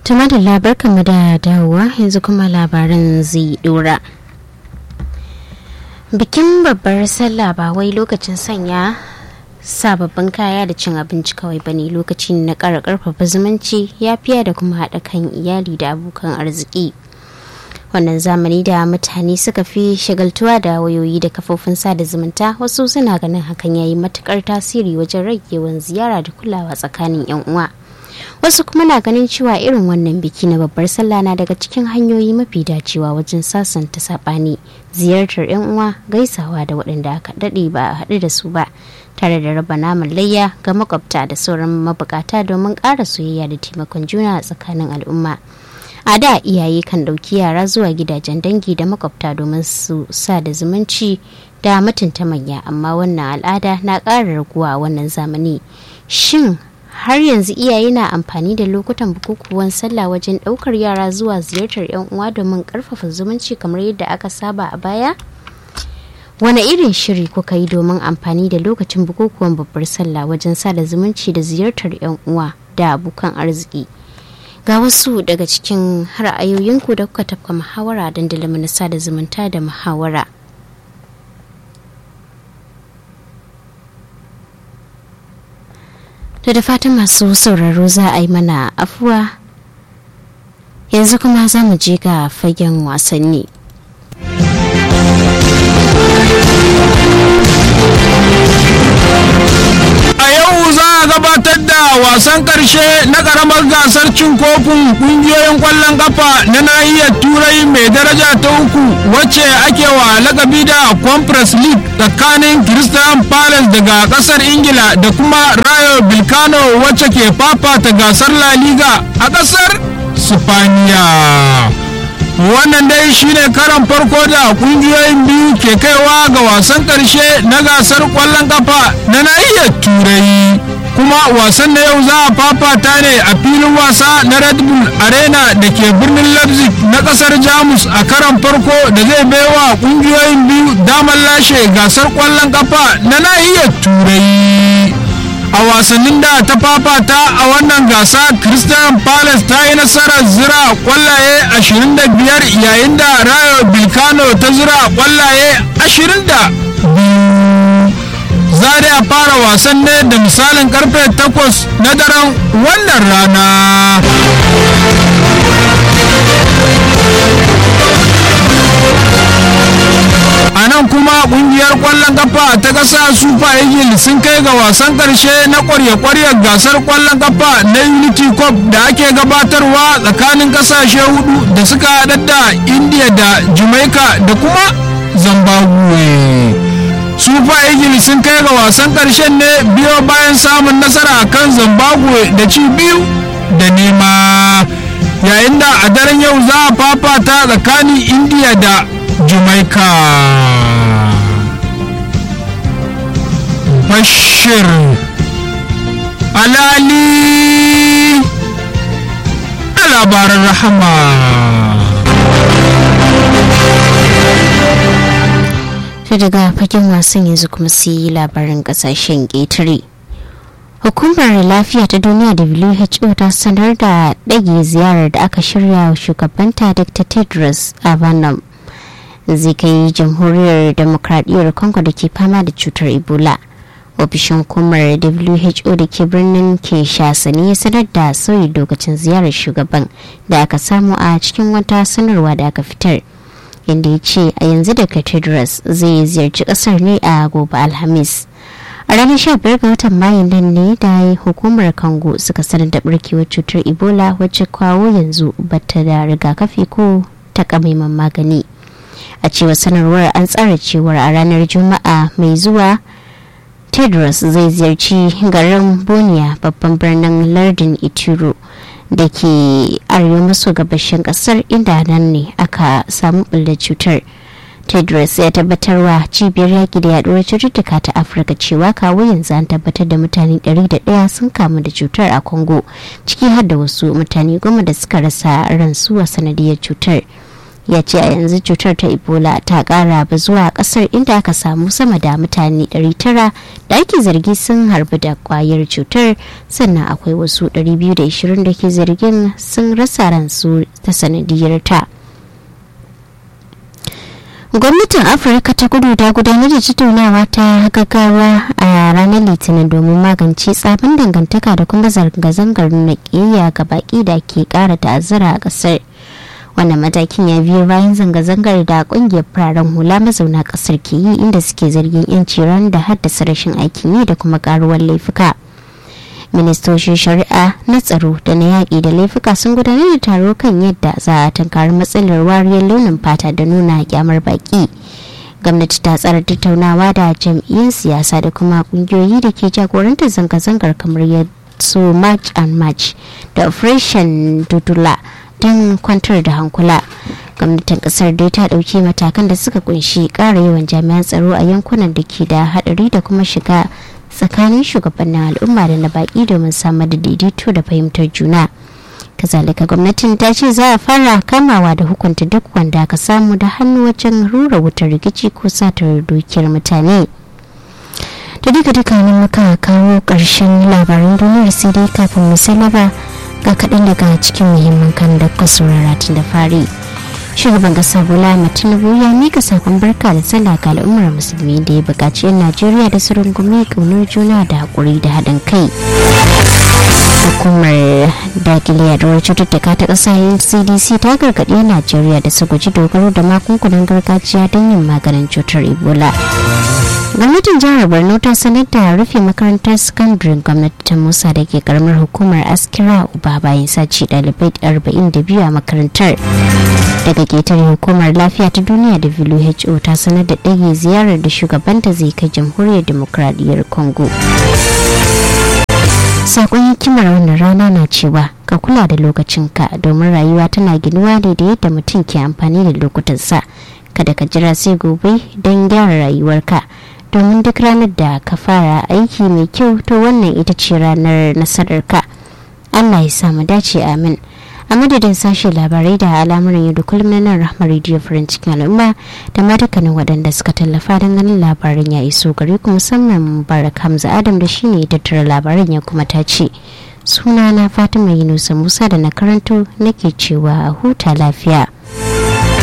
tuma da labarkanmu da dawowa yanzu kuma labaran zai dora bikin babbar sallah ba wai lokacin sanya sababbin kaya da cin abinci kawai bane lokaci na ƙara ƙarfafa zumunci yafiya da kuma haɗa kan iyali da abokan arziki wannan zamani da mutane suka fi shagaltuwa da wayoyi da kafofin sada zumunta wasu suna ganin hakan yayi matukar tasiri wajen rage yawan ziyara da kulawa tsakanin yan uwa wasu kuma na ganin cewa irin wannan biki na babbar sallah na daga cikin hanyoyi mafi dacewa wajen sasanta sabani ziyartar yan uwa gaisawa da waɗanda aka daɗe ba a haɗu da su ba tare da raba naman layya ga makwabta da sauran mabukata domin ƙara soyayya da taimakon juna a tsakanin al'umma a da iyaye kan ɗauki yara zuwa gidajen dangi da makwabta domin su sa da zumunci da mutunta manya amma wannan al'ada na ƙara raguwa a wannan zamani shin har yanzu iyaye na amfani da lokutan bukukuwan sallah wajen ɗaukar yara zuwa ziyartar 'yan uwa domin ƙarfafa zumunci kamar yadda aka saba a baya wane irin shiri kuka yi domin amfani da lokacin bukukuwan babbar sallah wajen sada zumunci da ziyartar 'yan uwa da abokan arziki ga wasu daga cikin ra'ayoyinku da kuka tafka muhawara dandalin na sada zumunta da muhawara da da fatan masu sauraro za a yi mana afuwa yanzu kuma za mu je ga fagen wasanni a yau za a gabatar da wasan karshe na karamar gasar cin kofin kungiyoyin kwallon kafa na nahiyar turai mai daraja ta uku wacce ake wa lakabi da conference league tsakanin christian palace daga kasar ingila da kuma rayo bilkano wacce ke fafata gasar la liga a kasar spaniya wannan dai shine karan farko da kungiyoyin biyu ke kaiwa ga wasan karshe na gasar kwallon kafa na nahiyar turai kuma wasan na yau za a fafata ne a filin wasa na red bull arena da ke birnin leipzig na kasar jamus a karan farko da zai baiwa kungiyoyin biyu damar lashe gasar kwallon kafa na nahiyar turai a wasannin da ta fafata a wannan gasa christian palace ta yi nasarar zira kwallaye 25 yayin da rayo bilkano ta zira kwallaye 22 za a fara wasan ne da misalin karfe 8 na daren wannan rana a nan kuma kungiyar kwallon kafa ta kasa super eagles sun kai ga wasan karshe na kwarya-kwaryar gasar kwallon kafa na unity cup da ake gabatarwa tsakanin kasashe hudu da suka haɗar da india da jamaica da kuma zimbabwe super eagles sun kai ga wasan karshen ne biyo bayan samun nasara kan zimbabwe da ci biyu da nema yayin da a daren yau za a fafata tsakanin india da jamaica bashir alali a labaran rahama ta daga fagen wasan yanzu kuma su yi labarin kasashen ƙetare hukumar lafiya ta duniya who ta sanar da ɗage ziyarar da aka shirya wa shugabanta dr tedros adhanom zai kai jamhuriyar demokradiyyar congo da ke fama da cutar ebola ofishin hukumar who da ke birnin kinshasa ne ya sanar da sauyi lokacin ziyarar shugaban da aka samu a cikin wata sanarwa da aka fitar inda ya ce a yanzu da cathedrals zai ziyarci kasar ne a gobe alhamis a ranar 15 ga watan mayun nan ne da hukumar congo suka sanar da barkewar cutar ebola wacce kawo yanzu bata da rigakafi ko takamaiman magani a cewar sanarwar an tsara cewar a ranar juma'a mai zuwa tedros zai ziyarci garin boniya babban birnin lardin ituro da ke arewa maso gabashin kasar inda nan ne aka samu ɓullar cutar tedros ya tabbatarwa cibiyar yaƙi da yaduwar cututtuka ta afirka cewa kawo yanzu an tabbatar da mutane 101 sun kamu da cutar a congo ciki har da wasu mutane goma da suka rasa ransu a sanadiyar cutar ya ce a yanzu cutar ta ebola ta kara zuwa kasar inda aka samu sama da mutane 900 da ake zargi sun harbi da kwayar cutar sannan akwai wasu 220 da ke zargin sun rasa ransu ta sanadiyar ta gwamnatin afirka ta kudu ta gudanar da tattaunawa ta gaggawa a ranar litinin domin magance tsabin dangantaka da kuma zanga-zangar na ga baki da ke kara ta'azzara a kasar wannan matakin ya biyo bayan zanga-zangar da kungiyar fararen hula mazauna kasar ke yi inda suke zargin yanci ran da haddasa rashin aikin yi da kuma karuwar laifuka ministocin shari'a na tsaro da na yaƙi da laifuka sun gudanar da taro kan yadda za a tankari matsalar wariyar launin fata da nuna kyamar baki gwamnati ta tsara tattaunawa da jam'iyyar siyasa da kuma kungiyoyi da ke jagorantar zanga-zangar kamar su march and march da operation dudula don kwantar da hankula gwamnatin kasar dai ta dauki matakan da suka kunshi kara yawan jami'an tsaro a yankunan da ke da hadari da kuma shiga tsakanin shugabannin al'umma da na baki domin samar da daidaito da fahimtar juna kazalika gwamnatin ta ce za a fara kamawa da hukunta duk wanda aka samu da hannu wajen rura wutar rikici ko satar dukiyar mutane da duka duka ne muka kawo ƙarshen labaran duniyar sai dai kafin mu salaba ga kaɗan daga cikin muhimman kan da kuka saurara tun da fari shugaban ƙasa bola tinubu ya mika sakon barka da sallah ga al'ummar musulmi da ya buƙaci 'yan najeriya da su rungumi ƙaunar juna da haƙuri da haɗin kai hukumar dakile yaduwar cututtuka ta ƙasa cdc ta gargaɗi 'yan najeriya da su guji dogaro da magungunan gargajiya don yin maganin cutar ebola gwamnatin jihar borno ta sanar da rufe makarantar sakandaren gwamnati ta musa da ke karamar hukumar askira uba bayan sace dalibai 42 a makarantar daga ketare hukumar lafiya ta duniya da who ta sanar da ɗage ziyarar da shugabanta zai kai jamhuriyar demokradiyyar congo sakon hikimar wannan rana na cewa ka kula da lokacinka domin rayuwa tana ginuwa ne da yadda mutum ke amfani da lokutansa kada ka jira sai gobe don gyara rayuwarka domin duk ranar da ka fara aiki mai kyau to wannan ita ce ranar nasararka allah ya samu dace amin a madadin sashen labarai da al'amuran yau da kullum na nan rahmar rediyo farin cikin al'umma da ma dukkanin waɗanda suka tallafa don ganin labarin ya iso gare ku musamman barak hamza adam da shine ya tattara labaran ya kuma ta ce suna na fatima yunusa musa da na karanto nake cewa huta lafiya